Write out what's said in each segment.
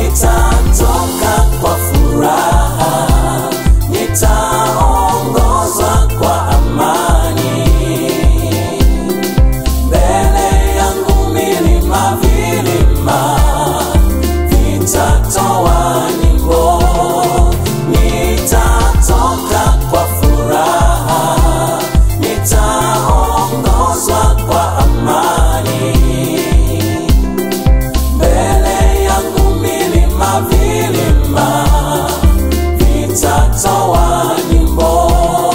nitatoka kwa furaha, nitaongozwa kwa amani. Mbele yangu milima, vilima vitatoa nyimbo, nitatoka kwa furaha, nitaongozwa kwa amani. Mbele yangu milima, vilima vitatoa nyimbo.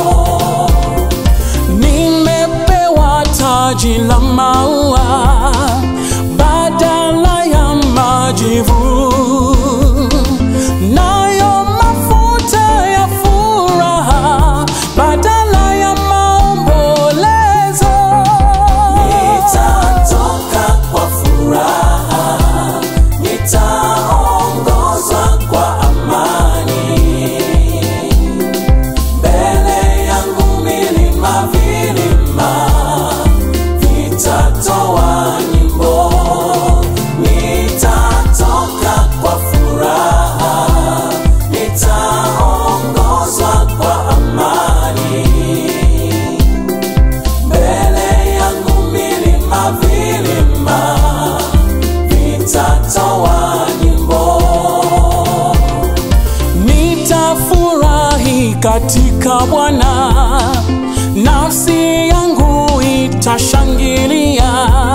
Nimepewa taji la maua badala ya majivu, nayo mafuta ya furaha badala ya maombolezo. Nitatoka kwa furaha, nitaongozwa kwa amani. Mbele yangu milima, vilima vitatoa nyimbo. Nitatoka kwa furaha, nitaongozwa kwa amani. Mbele yangu milima, vilima vitatoa nyimbo. Nitafurahi katika Bwana, nafsi yangu itashangilia.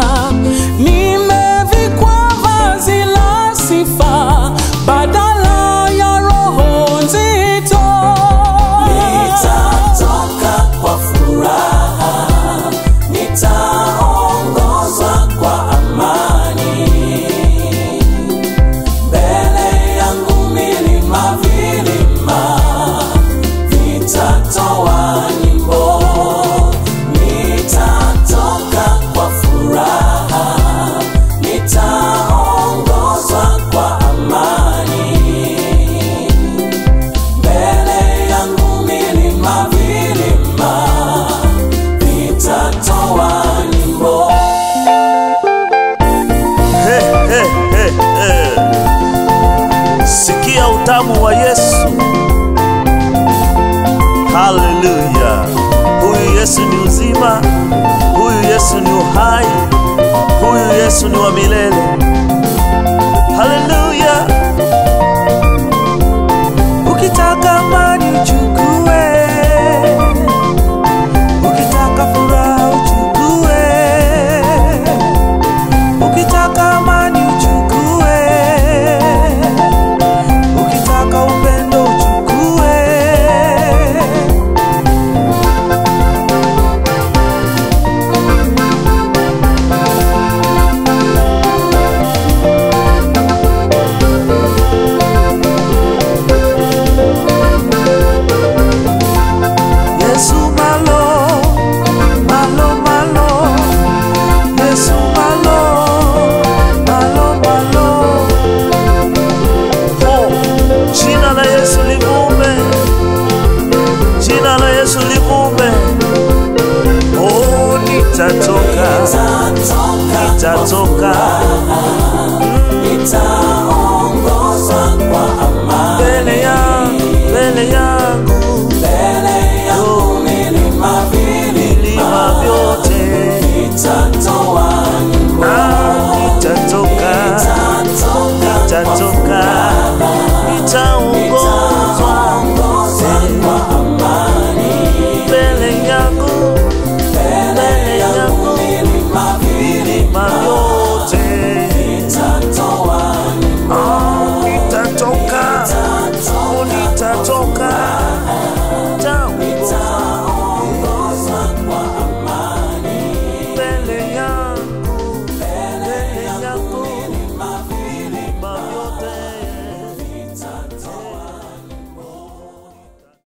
Nimevikwa vazi la sifa badala ya roho nzito. Nitatoka kwa furaha, nitaongozwa kwa amani. Mbele yangu milima, vilima vitatoa nyimbo. Nitatoka kwa furaha, nitaongozwa kwa amani. Mbele yangu milima, vilima vitatoa nyimbo. He, he, he, he. Sikia utamu wa Yesu. Haleluya! Huyu Yesu ni uzima, huyu Yesu ni uhai, huyu Yesu ni wa milele. Haleluya!